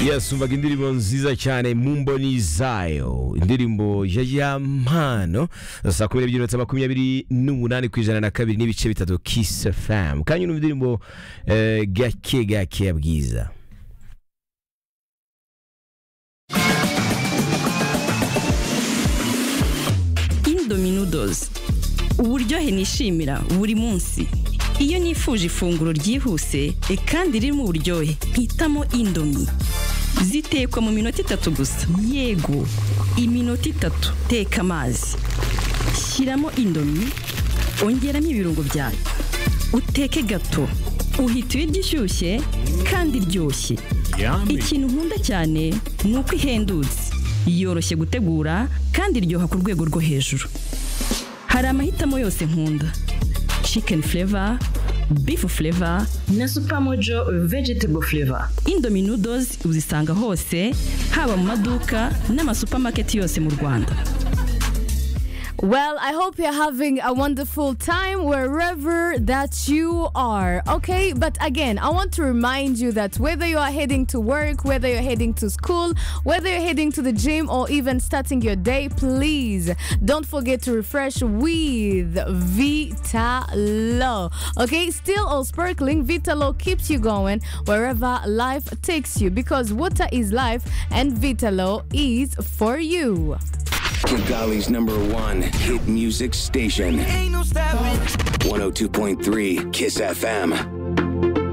yasumbaga indirimbo nziza cyane mu mboni zayo indirimbo ya yampano saa kumi n'ebyiri na makumyabiri n'umunani ku ijana na kabiri n'ibice bitatu kisi famu kandi numva indirimbo eh, gake gake ya bwiza Indominudos uburyohe nishimira buri munsi iyo nifuje ifunguro ryihuse e, kandi ririmo uburyohe mpitamo indomi zitekwa mu minota itatu gusa yego iminota itatu teka amazi shyiramo indomi ongeramo ibirungo byayo uteke gato uhita ibiryo ishyushye kandi iryoshye ikintu nkunda cyane ni uko ihendutse yoroshye gutegura kandi iryoha ku rwego rwo hejuru hari amahitamo yose nkunda chicken flavor beef flavor na Supermojo vegetable flavor. indomie noodles uzisanga hose haba mu maduka n'amasupamaketi yose mu rwanda Well, I hope you're having a wonderful time wherever that you are. Okay, but again, I want to remind you that whether you are heading to work, whether you're heading to school, whether you're heading to the gym, or even starting your day, please don't forget to refresh with Vitalo. Okay, still all sparkling, Vitalo keeps you going wherever life takes you because water is life and Vitalo is for you. Kigali's number one hit music station. 102.3 Kiss FM.